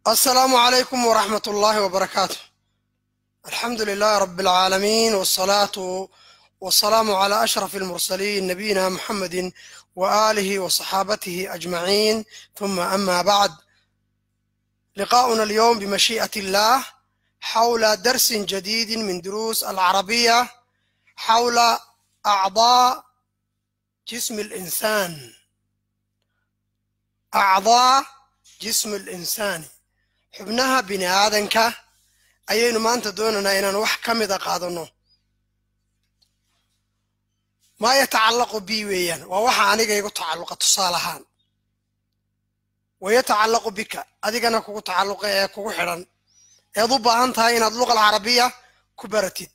السلام عليكم ورحمة الله وبركاته الحمد لله رب العالمين والصلاة والسلام على أشرف المرسلين نبينا محمد وآله وصحابته أجمعين ثم أما بعد لقاؤنا اليوم بمشيئة الله حول درس جديد من دروس العربية حول أعضاء جسم الإنسان أعضاء جسم الإنسان xubnaha bini aadanka ayaynu maanta doonaynaa inaan wax ka mida qaadanno maa yatacallaqu bi weeyaan waa waxa aniga igu tacalluqa tusaale ahaan wayatacallaqu bika adigana kugu tacalluqa ee kugu xidhan eed u baahan tahay inaad luqa alcarabiya ku baratid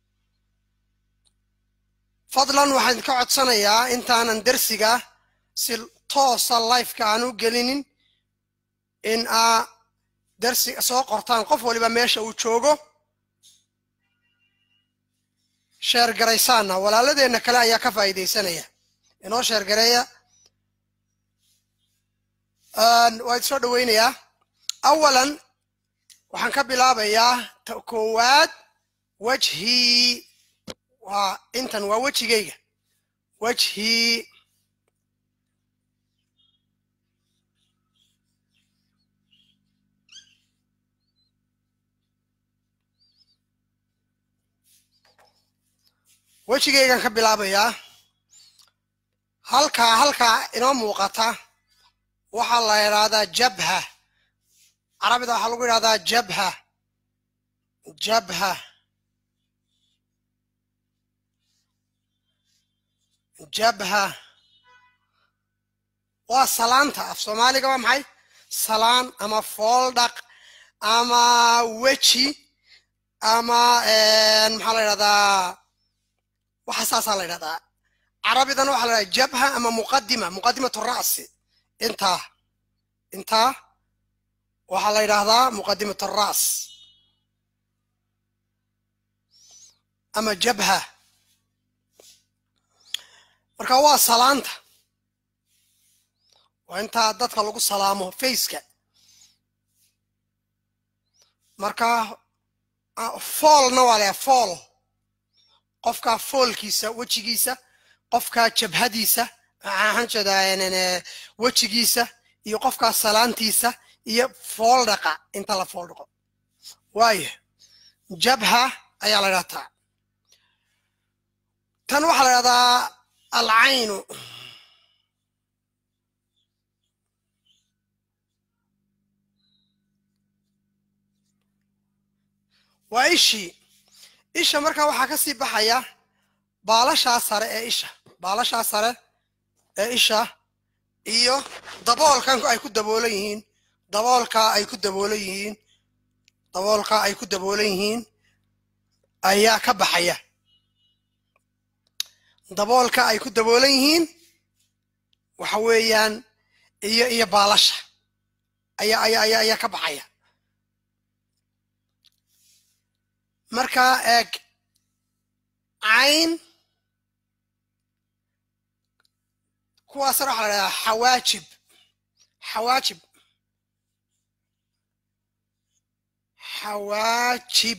fadlan waxaan ka codsanayaa intaanan dersiga si toosa lifeka aan u gelinin in aa darsi soo qortaan qof waliba meesha uu joogo sheergaraysaana walaaladeenna kale ayaa ka faa'iidaysanaya inoo sheergareeya waa idi soo dhoweynayaa awalan waxaan ka bilaabayaa koowaad wajhii waa intan waa wejigayga wajhii wejigaygan ka bilaabayaa halkaa halkaa inoo muuqata waxaa la yidhaahdaa jabha carabida waxaa lagu yidhahdaa jabha jabha jabha waa salaanta af soomaaliga waa maxay salaan ama fooldhaq ama weji ama maxaa la yidhahdaa waxa saasaa la yidhahdaa carabidana waxaa la yidhahdaa jabha ama muqadima muqadimatu ra'si intaa intaa waxaa la yidhaahdaa muqadimatu ra's ama jabha marka waa salaanta waa intaa dadka lagu salaamo faceka marka foolna waa la fool qofkaa foolkiisa wejigiisa qofkaa jabhadiisa waxaan jeedaa wejigiisa iyo qofkaa salaantiisa iyo fooldhaqa inta la fooldhaqo waayo jabha ayaa la ydhahdaa tan waxaa la ydhahdaa alcaynu waa ishii isha markaa waxaa ka sii baxaya baalashaa sare ee isha baalashaa sare ee isha iyo daboolkan ay ku daboolan yihiin daboolkaa ay ku daboolan yihiin daboolkaa ay ku daboolan yihiin ayaa ka baxaya daboolka ay ku daboolan yihiin waxa weeyaan iyo iyo baalasha ayaa ayaa ayaa ayaa ka baxaya markaa eeg cayn kuwaasna waxaa la dhahdaa xawaajib xawaajib xawaajib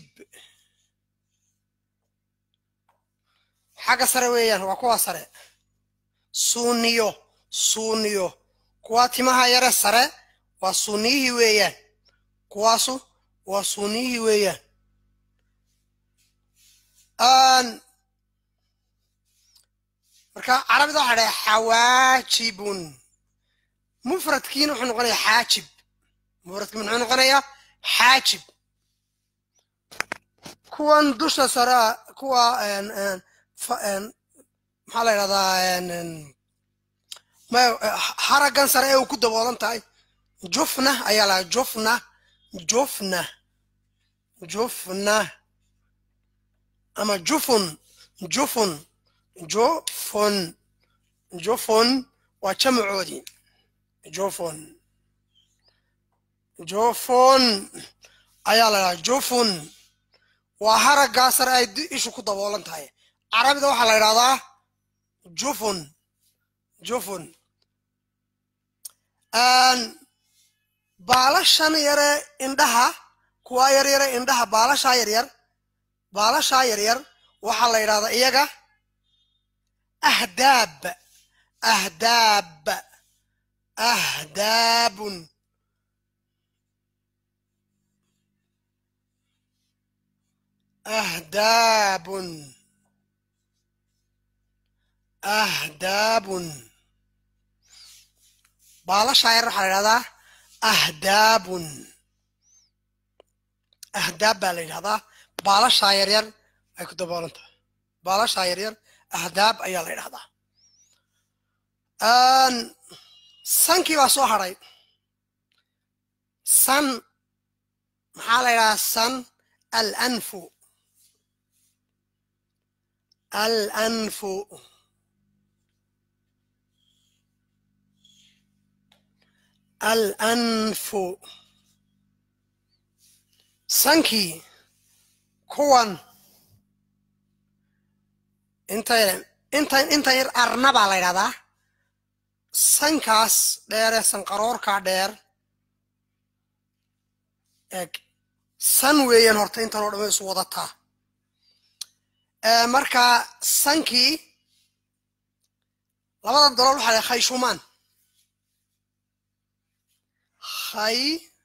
xagga sare weeyaan waa kuwaa sare suuniyo suuniyo kuwaa timaha yare sare waa suuniyihii weeyaan kuwaasu waa suuniyihii weeyaan marka carabida waxa dhaha xawaajibun mufradkiina wuxuu noqonayaa xaajib mufradki muxuu noqonayaa xaajib kuwan dusha sare kuwa maxaa la yidhahdaa haraggan sare ee uu ku daboolan tahay jufna ayaa lahaa jufna jufna jufna ama jufun jufun jufun jufun waa jamacoodii jufun jufun ayaa la dhahaa jufun waa haraggaa sare ay ishu ku daboolan tahay carabida waxaa la yidhahdaa jufun jufun baalashan yare indhaha kuwa yaryare indhaha baalashaa yaryar baalashaa yaryar waxaa la yidhahdaa iyaga ahdaab ahdaab ahdaabun ahdaabun ahdaabun baalashaa yar waxaa la yidhahdaa ahdaabun ahdaab baa la yidhahdaa baalashaa yaryar ay ku daboolan tahay baalashaa yaryar ahdaab ayaa la yidhahdaa sankii baa soo hadhay san maxaa la yidhahdaa san alanfu alanfu alanfu sankii kuwan inta inta intan yar arna baa la ydhahdaa sankaas dheere sanqaroorkaa dheer eg san weeyaan horta intan oo dhama isu wadataa marka sankii labada dalool waxaa la khayshumaan khay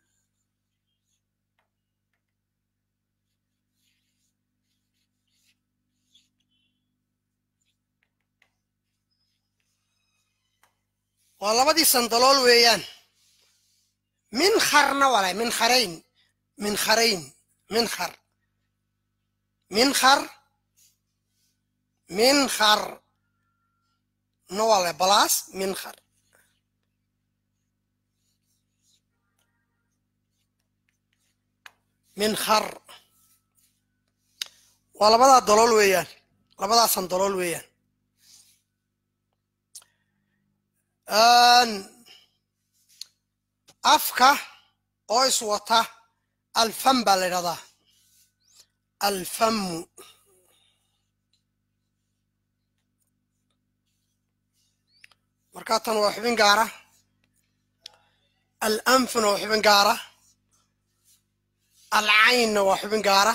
waa labadii sandalool weeyaan minkharna wale minkharayn minkharayn minkhar minkhar minkhar na wale balaas minkhar minkhar waa labadaa dalool weeyaan labadaa sandalool weeyaan afka oo iswata alfam baa la ydhahdaa alfamu markaa tan waa xubin gaara alanfuna waa xubin gaara alcaynna waa xubin gaara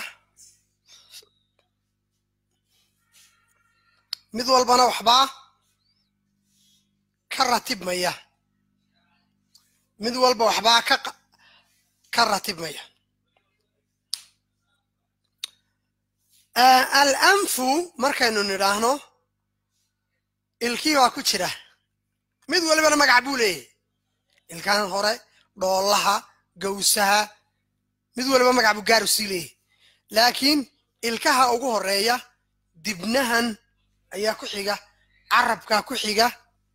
mid walbana waxbaa ka ratibmaya mid walba waxbaa ka ka ratibmaya alanfu markaynu nidhaahno ilkii waa ku jira mid walibana magac buu leeyahy ilkahan hore dhoolaha gawsaha mid waliba magac buu gaaru sii leeyahy laakiin ilkaha ugu horeeya dibnahan ayaa ku xiga carabkaa ku xiga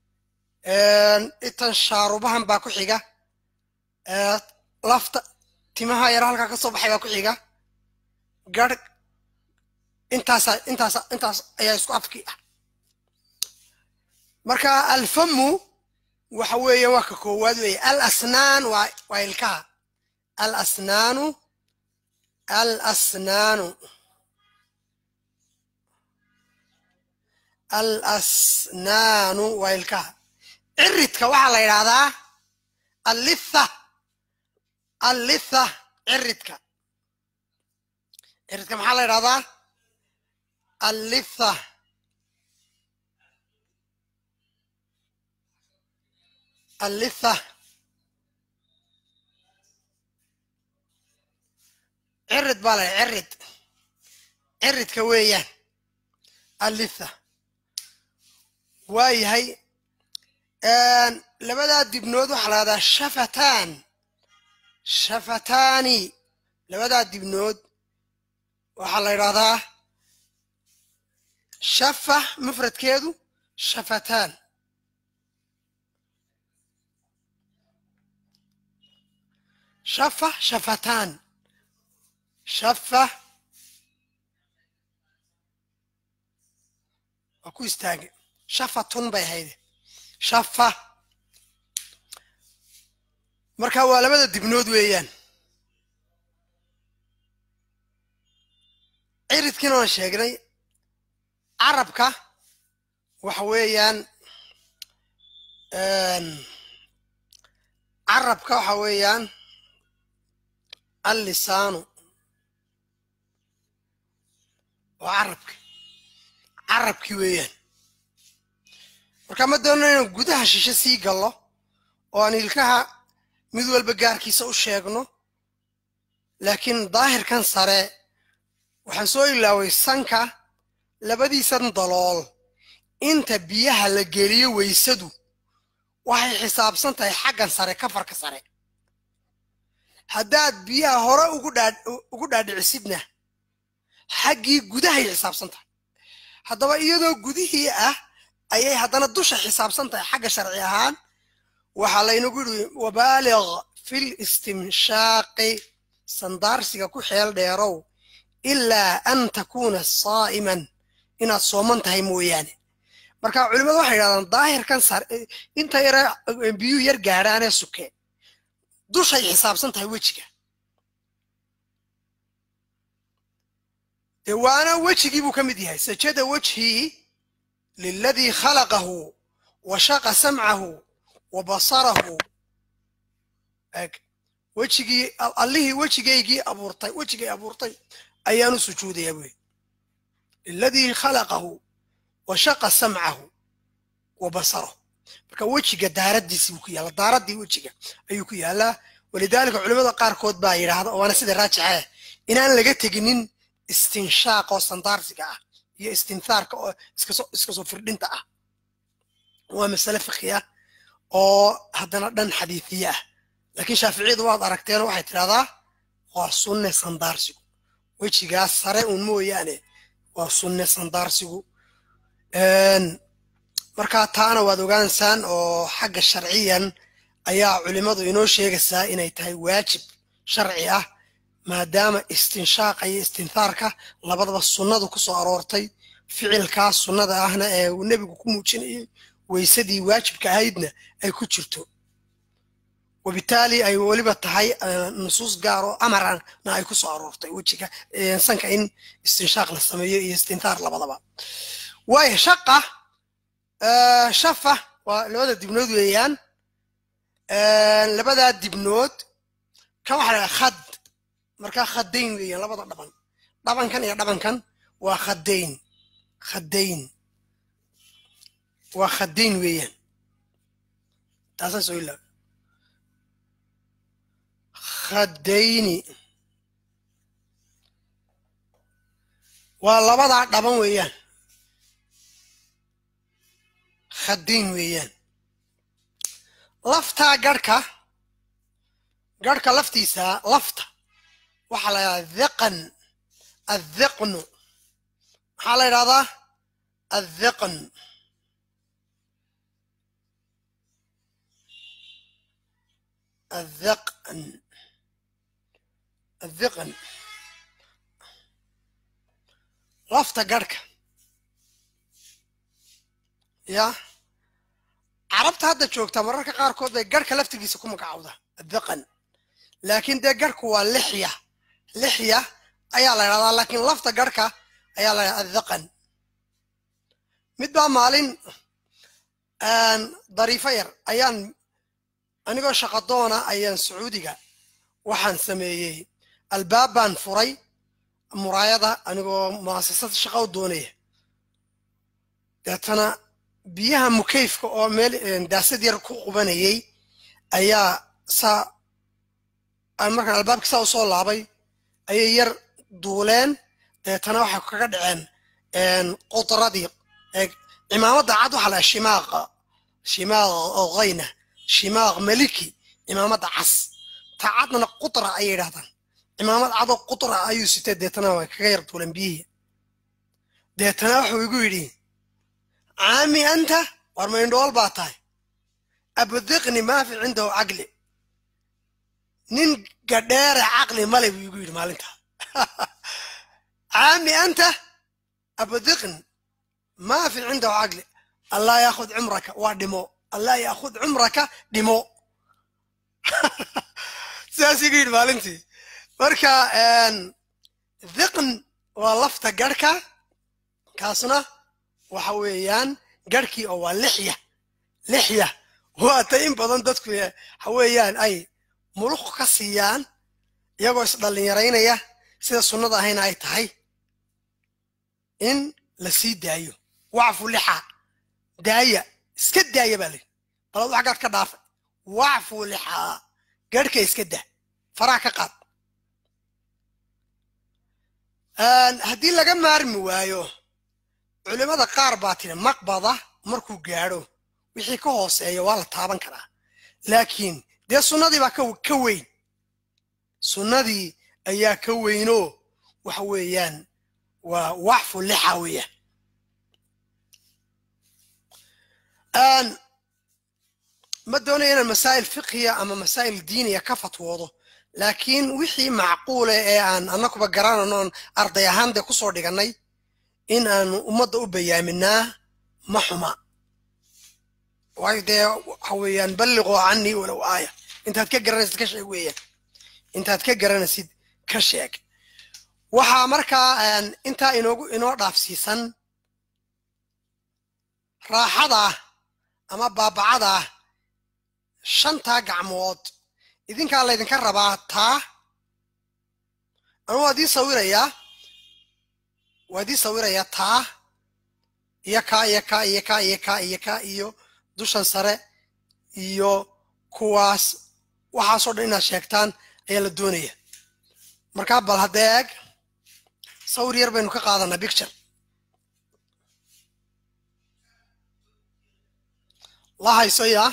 itan shaarubahan baa ku xiga lafta timaha yar halkaa ka soo baxay baa ku xiga garh intaasa intaasa intaas ayaa isku afkii ah marka alfamu waxa weeye waa ka koowaad weeye alasnaan waa waa ilkaha alasnaanu alasnaanu alasnaanu waa ilkaha ciridka waxaa la yidhaahdaa allitha allitha ciridka ciridka maxaa la yidhahdaa allitha allitha cirid baa la cirid ciridka weeyaan allitha waa yahay labadaa dibnood waxaa la hahdaa shafataan shafataani labadaa dibnood waxaa la yidhahdaa shafa mufradkeedu shafataan shafa shafataan shafa waa ku istaage shafatun bay ahayd shafa marka waa labada dibnood weeyaan ciridkiina waan sheegnay carabka waxa weeyaan carabka waxa weeyaan allisaanu waa carabki carabkii weeyaan marka ma doonno inaan gudaha shishe sii gallo oo aan ilkaha mid walba gaarkiisa u sheegno laakiin daahirkan sare waxaan soo ilaaway sanka labadiisan dalool inta biyaha la geliyo weysadu waxay xisaabsan tahay xaggan sare kafarka sare haddaad biyaha hore ugu dhaadhicisidna xaggii gudahay xisaabsan tahay haddaba iyadoo gudihii ah ayay haddana dusha xisaabsan tahay xagga sharci ahaan waxaa laynagu yidhi wabaaliq fil istimshaaqi sandaarsiga ku xeel dheerow ilaa an takuuna saa'iman inaad sooman tahay mooyaane marka culimmadu waxay yidhahdaan daahirkan sar inta yare biyuhu yar gaadhaanee suke dushay xisaabsan tahay wejiga dee waana wejigii buu ka mid yahay sajada wejhii liladii khalaqahu wa shaqa samcahu wa basarahu eg wejigii allihii wejigaygii abuurtay wejigay abuurtay ayaanu sujuudayaa buy liladii khalaqahu wa shaqa samcahu wa basarahu marka wejiga daaraddiisii buu ku yaalla daaraddii wejiga ayuu ku yaallaa walidaalika culimmada qaarkood baa yidhaahda waana sida raajixa inaan laga teginin istinshaaq oo sandaarsiga ah iyo istinhaarka oo iska soo firdhinta ah waa masale fikhi ah oo haddana dhan xadiifiye ah laakiin shaaficiyadu waad aragteen waxay tidhahdaa waa sunne sandaarsigu wejigaas sare uun mooyaane waa sunne sandaarsigu markaa taana waad ogaansaan oo xagga sharciyan ayaa culimmadu inoo sheegaysaa inay tahay waajib sharci ah maadaama istinshaaqa iyo istinhaarka labadaba sunnadu ku soo aroortay ficilkaas sunnada ahna ee uu nebigu ku muujinayay weysadii waajibka ahaydna ay ku jirto wabitaali ay weliba tahay nusuus gaar oo amarana ay ku soo aroortay wejiga sanka in istinshaaq la sameeyo iyo istinhaar labadaba waayo shaqa shafa waa labada dibnood weeyaan labadaa dibnood kan waxa la khad markaa khadayn weeyaan labada dhaban dhabankan iyo dhabankan waa khadayn khadayn waa khadayn weeyaan taasaan soo ilaaw khadayni waa labadaa dhaban weeyaan khadayn weeyaan laftaa garhka garhka laftiisa lafta waxaa la yidhahdaa dhiqan adhiqnu maxaa la yidhahdaa adhiqn الذقن الذقن lafta garhka ya carabta hadda joogta mararka qaarkood bay garhka laftigiisa ku magacowda adhiqan laakiin dee garhku waa lixya lixya ayaa la ydhahdaa laakiin lafta garhka ayaa la ydhahdaa adhiqan mid baa maalin dariifo yar ayaan anigoo shaqadoona ayaan sacuudiga waxaan sameeyey albaab baan furay muraayada anigoo mu'asasad shaqa u doonaya deetana biyaha mukayfka oo meel daasad yar ku qubanayay ayaa saa aan markaan albaabka saa u soo laabay ayay yar duuleen deetana waxay kaga dhaceen qudradii cimaamadda cad waxaa laha shimaaqa shimaaq oo hayna shimaaq maliki cimaamadda cas ta cadna qutra ayay yidhahdaan cimaamad cadoo qutra ayuu sitay deetana way kaga yar duuleen biyihii deetana wuxuu igu yidhi caami anta war ma indhool baa tahay abdiqni maafi cindahu caqli nin gadheere caqli male buu igu yidhi maalintaa caami anta abdiqni maafi cindahu caqli allah yaakhud cumraka waa dhimo allah yaakhud cumraka dhimo sidaas igu yidhi maalintii marka dhiqn waa lafta garhka kaasna waxa weeyaan garhkii oo waa lixya lixya waata in badan dadku waxa weeyaan ay muluq ka siiyaan iyagoo isdhallinyaraynaya sida sunnada ahayna ay tahay in la sii daayo wacfu lixa daaya iska daaya baa layidhi balad wax gaadh ka dhaafa wacfu lixaa garhka iska daa faraha ka qaad haddii laga maarmi waayo culimmada qaar baa tiri maqbada markuu gaadho wixii ka hooseeya waa la taaban karaa laakiin dee sunnadii baa ka weyn sunnadii ayaa ka weynoo waxa weeyaan waa waxfu lixa weeyaan ma doonayo inaan masaa'il fiqhiya ama masaa'il diiniya ka fatwoodo laakiin wixii macquule ee aan annakuba garanano oon arday ahaan dee kusoo dhigannay in aanu ummadda u bayaaminaa ma xuma waayo dee waxa weeyaan balliqoo canii walow aaya intaad ka garanaysid ka sheeg weeyaan intaad ka garanaysid ka sheeg waxaa markaa intaa inoogu inoo dhaafsiisan raaxada ama baabacada shantaa gacmood idinkaa laydinka rabaa taa anu waa idii sawirayaa waa idii sawirayaa taa iyo kaa iyo kaa iyo kaa iyo kaa iyo kaa iyo dushan sare iyo kuwaas waxaasoo dhan inaad sheegtaan ayaa la doonaya markaa bal haddee eeg sawir yar baynu ka qaadanaa bicture la hayso yaa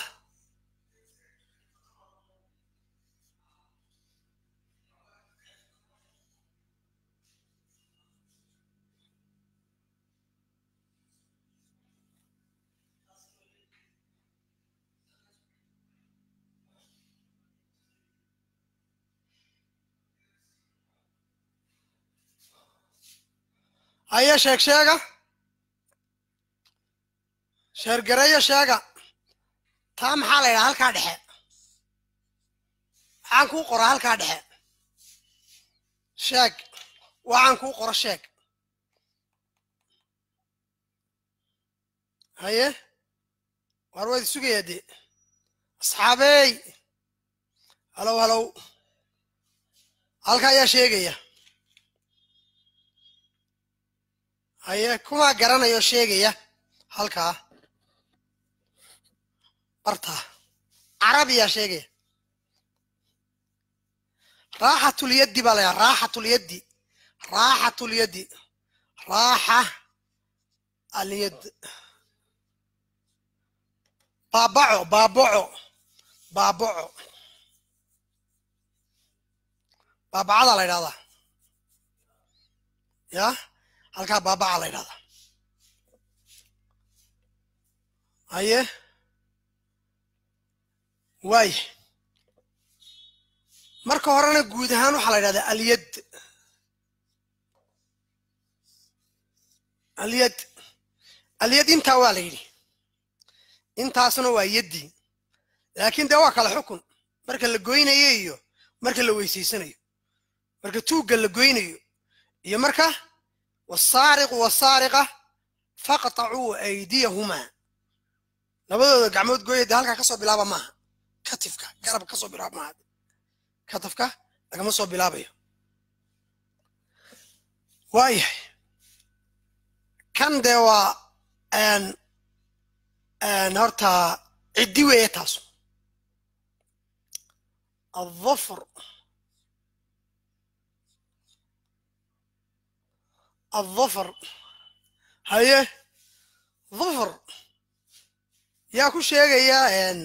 haya sheeg sheega sheergareeyo sheega taa maxaa la ydhaha halkaa dhexe waxaan kuu qoraa halkaa dhexe sheeg waxaan kuu qoro sheeg haye waar waad sugayaa dee asxaabey halow halow halka ayaa sheegaya haye kumaa garanayoo sheegaya halkaa bartaa carabiyaa sheegaya raaxatulyaddi baa layaa raaxatulyaddi raaxatulyaddi raaxa alyad baabaco baabaco baabaco baabacadaa la ydhahdaa ya halkaa baabaca la ydhahdaa haye waaya marka horena guud ahaan waxaa la ydhahdaa alyad alyad alyad intaa waa la yidhi intaasna waa yaddii laakiin dee waa kala xukun marka la goynayo iyo marka la weysaysanayo marka tuugga la goynayo iyo marka wasaariqu wasaariqa faqtacuu aydiyahumaa labadooda gacmood gooya dee halkaa kasoo bilaaba maaha katifka garabka kasoo bilaaba maaha katifka lagama soo bilaabayo waayahay kan dee waa horta ciddi weeye taasu الظفر الظفر haye ظفر yaa ku sheegaya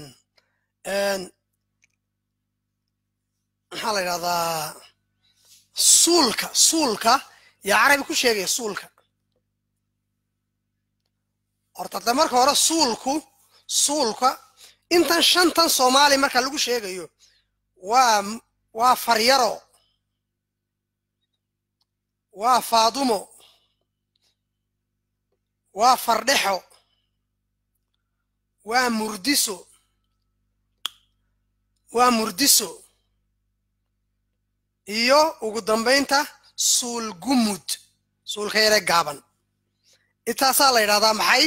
maxaa la yidhahdaa suulka suulka yaa carabi ku sheegaya suulka horta de marka hore suulku suulka intan shantan soomaali marka lagu sheegayo waa waa faryaro waa faadumo waa fardhexo waa murdiso waa murdiso iyo ugu dambaynta suul gumud suulka yare gaaban intaasaa la yidhahdaa maxay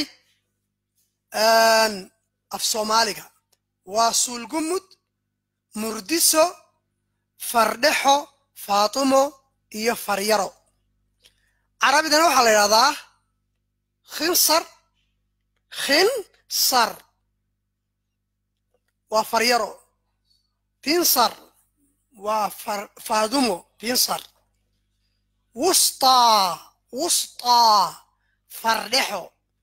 af soomaaliga waa suul gumud murdiso fardhexo faatumo iyo faryaro carabidana waxaa la yidhahdaa khinsar khinsar waa faryaro binsar waa faadumo binsar wustaa wustaa fardhexo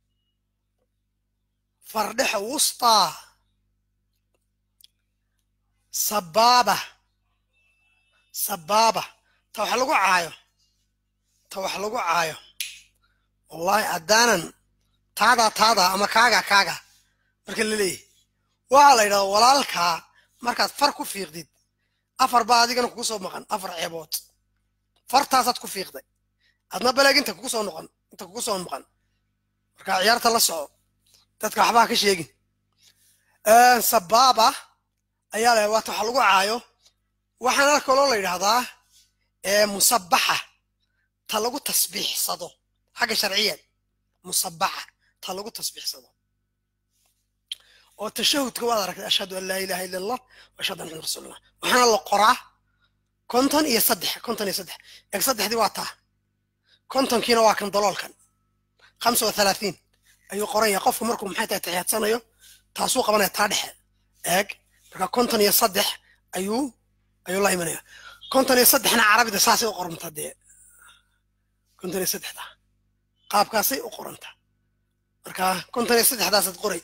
fardhexo wustaa sabaaba sabaaba ta wax lagu caayo ta wax lagu caayo wallahi haddaanan taadaa taadaa ama kaaga kaaga marka la leeyahy waxaa la yidhahda walaalkaa markaad far ku fiiqdid afar baa adigana kugu soo maqan afar ceebood fartaasaad ku fiiqday adna baleeg inta kugu soo noqon inta kugu soo maqan marka ciyaarta la soco dadka waxbaa ka sheegin sabaaba ayaa la waata waxa lagu caayo waxaana kaloo la yidhahdaa musabaxa ta lagu tasbiixsado xagga sharciyeed musabaxa ta lagu tasbiixsado oo tashahudka waad aragtay ashhadu an laa ilaha illa allah wa ashhadu anna rasuulullah waxaana la qoraa konton iyo saddex konton iyo saddex eeg saddexdii waa taa kontonkiina waa kan daloolkan khamsa wa thalaatiin ayuu qoran yahay qofku markuu maxay tahay taxiyaadsanayo taasuu qabanaya taa dhexe eeg marka konton iyo saddex ayuu ayuu la imanaya konton iyo saddexna carabida saasay u qorantaa dee konton iyo saddexda qaabkaasay u qorantaa marka konton iyo saddexdaasaad qoray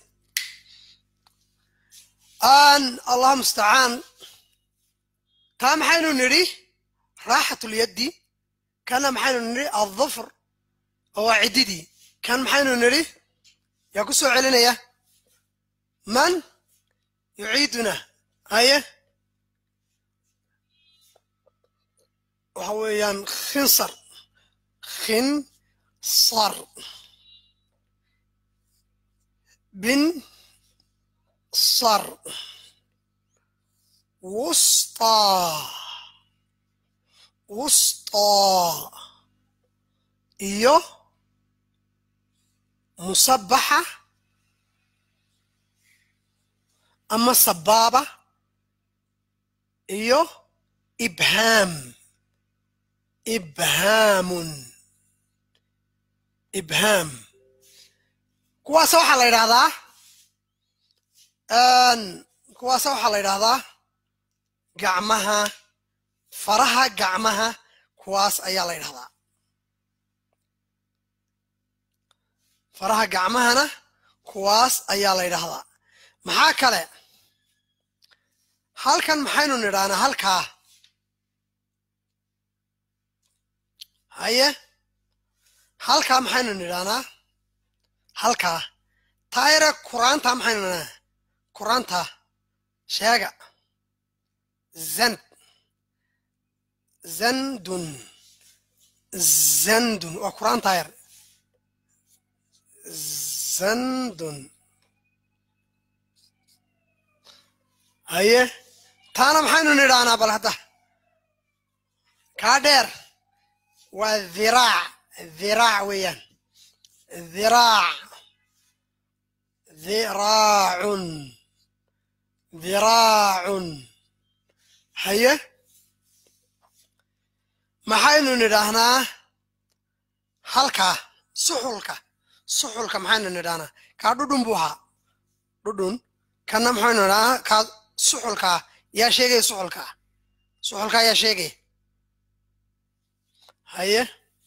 an allah mustacaan taa maxaynu nidhi raaxatulyaddi kana maxaynu nidhi aldufr oo waa ciddidii kan maxaynu nidhi yaa ku soo celinaya man yuciiduna haye waxa weeyaan khinsar khinsar bin sar wustaa wustaa iyo musabaxa ama sabaaba iyo ibhaam ibhaamun ibhaam kuwaas waxaa la yidhahdaa kuwaasa waxaa la yidhahdaa gacmaha faraha gacmaha kuwaas ayaa la yidhahdaa faraha gacmahana kuwaas ayaa la yidhahdaa maxaa kale halkan maxaynu nidhahnaa halkaa haye halkaa maxaynu nidhahnaa halkaa taayare kuraanta maxaynu nidhahnaa kuraanta sheega zand zandun zandun waa kuraan taayar zandun haye taana maxaynu nidhahnaa bal hadda kaa dheer waa dhiraac dhiraac weeyaan dhiraac dhiraacun dhiraacun haye maxaynu nidhaahnaa halkaa suxulka suxulka maxaynu nidhahnaa kaa dhudhun buu ahaa dhudhun kana maxaynu nidhahnaa kaa suxulkaa yaa sheegaya suxulkaa suxulkaa yaa sheegaya haye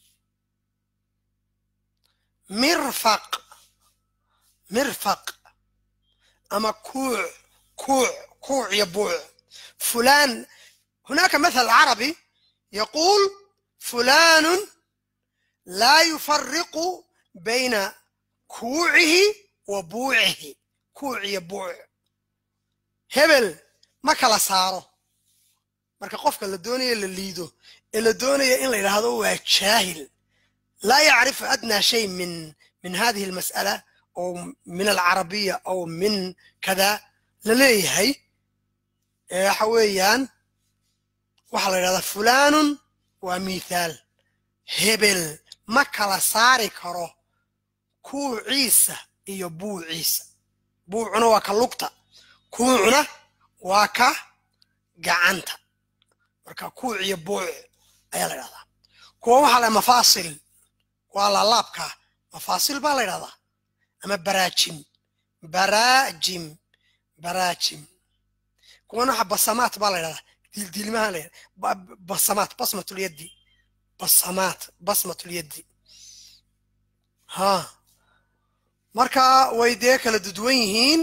mirfaq mirfaq ama kuuc كوع كوع يبوع فلان هناك مثل عربي يقول فلان لا يفرق بين كوعه وبوعه كوع يبوع هبل ما كلا صارو marka qofka la doonaya la liido ee la doonaya in la yidhaahdo waa jaahil laa yacrifu adnaa shay min min hadihi almas'ala aw min alcarabiya aw min kada la leeyahay waxa weeyaan waxaa la yidhahdaa fulaanun waa mithaal hebel ma kala saari karo kuuciisa iyo buuciisa buucuna waa ka lugta kuucuna waa ka gacanta marka kuuc iyo buuc ayaa la yidhahdaa kuwa waxaa la mafaasil waa laalaabka mafaasil baa la yidhahdaa ama baraajim baraajim baraajim kuwana waxa basamaat baa la yidhahdaa dildiilmaha la yidhahdaa basamaat basmatulyaddi basamaat basmatulyaddi ha marka way dee kala dudwan yihiin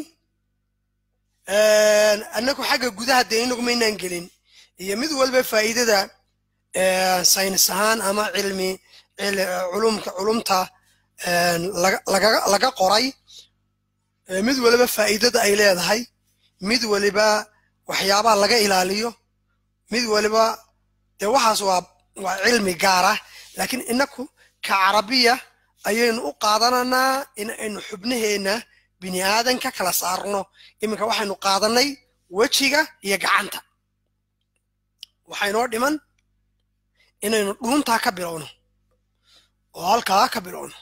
annagu xagga gudaha dee inagu maynaan gelin iyo mid walba faa'iidada saynis ahaan ama cilmi culumka culumta laga qoray mid waliba faa'iidada ay leedahay mid waliba waxyaabaha laga ilaaliyo mid waliba dee waxaas waa waa cilmi gaara laakiin inaku ka carabiya ayaynu u qaadananaa in aynu xubnaheenna bini aadanka kala saarno iminka waxaynu qaadanay wejiga iyo gacanta waxaynoo dhiman inaynu dhuuntaa ka bilowno oo halkaa ka bilowno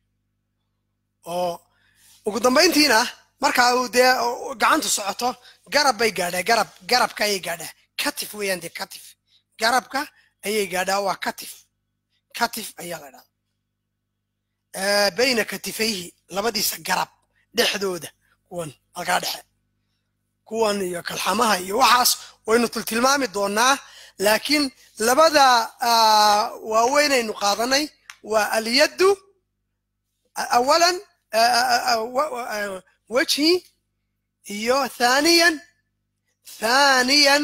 oo ugu dambayntiina markaa uu dee gacantu socoto garab bay gaadhaa garab garabka ayay gaadhaa katif weeyaan dee katif garabka ayay gaadhaa waa katif katif ayaa la dhahdaa bayna katifayhi labadiisa garab dhexdooda kuwan halkaa dhexe kuwan iyo kalxamaha iyo waxaas waynu tiltilmaami doonaa laakiin labada waaweynaynu qaadanay waa alyaddu awalan wejhi iyo thaniyan thaniyan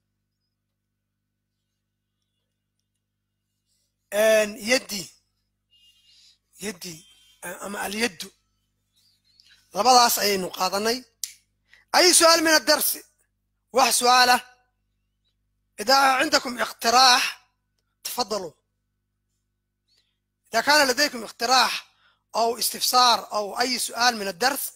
yaddi yaddi ama alyaddu labadaas ayaynu qaadanay ay su'aal min addarsi wax su'aalah إذا عندكم اقتراح تفضلوا إذا كان لديكم اقتراح أو استفسار أو أي سؤال من الدرس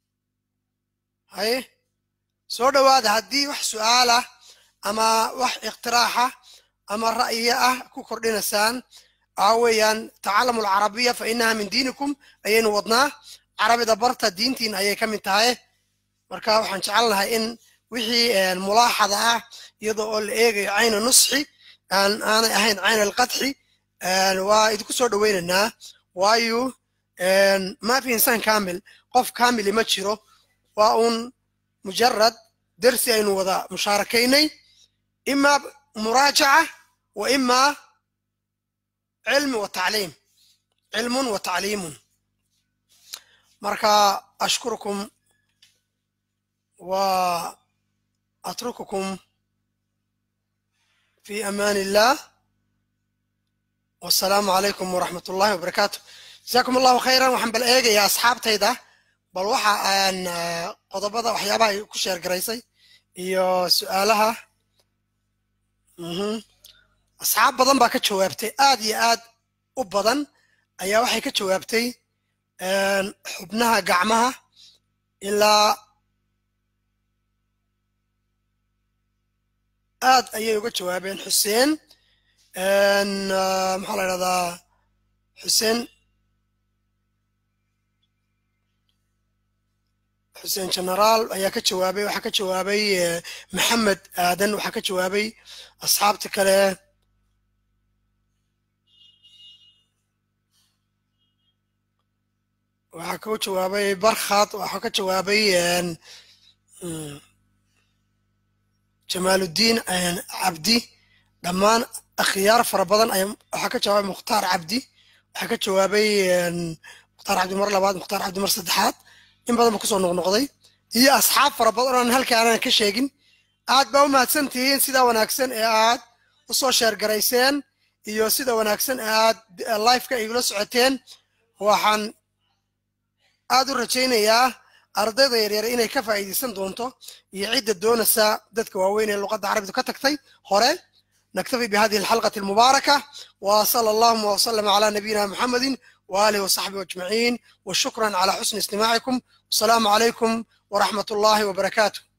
هاي سو هذا هدي وح سؤاله أما وح اقتراحه أما رأيه كوكر دينسان أويا تعلموا العربية فإنها من دينكم أين وضناه عربي دبرت دينتين أي كم انتهى مركا وحن جعلها إن wixii mulaaxada ah iyadoo oo la eegayo cayna nusxi aan aanay ahayn cayna alqadxi waa idinku soo dhoweynaynaa waayo ma fi insaan kamil qof kamili ma jiro waa un mujarad dersi aynu wada mushaarakaynay ima muraajaca wa ima cilmi wa tacliim cilmun wa tacliimun marka ashkurukum wa أترككم في أمان الله والسلام عليكم ورحمة الله وبركاته جزاكم الله خيرا وحن بالإيجا يا أصحاب تيدا بل وحا أن قضبضة وحيابها يكشير قريسي iyo su-aalaha asxaab badan baa ka jawaabtay aad iyo aad u badan ayaa waxay ka jawaabtay xubnaha gacmaha ilaa aad ayay uga jawaabeen xuseen maxaa la idhahdaa xuseen xuseen generaal ayaa ka jawaabay waxaa ka jawaabay maxamed aadan waxaa ka jawaabay asxaabta kale waxaa ka jawaabay barkhad waxaa ka jawaabay jamaaludiin cabdi dhammaan akhyaar fara badan waxaa ka jawaabay mukhtaar cabdi waxaa ka jawaabay mukhtaar cabdi mar labaad mukhtaar cabdi mar saddexaad in badan ba kusoo noqnoqday iyo asxaab fara badan oon halkaanan ka sheegin aad baa u mahadsan tihiin sida wanaagsan ee aad u soo sheergarayseen iyo sida wanaagsan ee aad lifeka igula socoteen waxaan aad u rajaynayaa ardayda yaryar inay ka faa'iidaysan doonto iyo cidda doonaysa dadka waaweyn ee luqadda carabidu ka tagtay hore نكتفي بهذه الحلقة المباركة وصلى اللهم وسلم على نبينا محمد وآله وصحبه أجمعين وشكرا على حسن استماعكم والسلام عليكم ورحمة الله وبركاته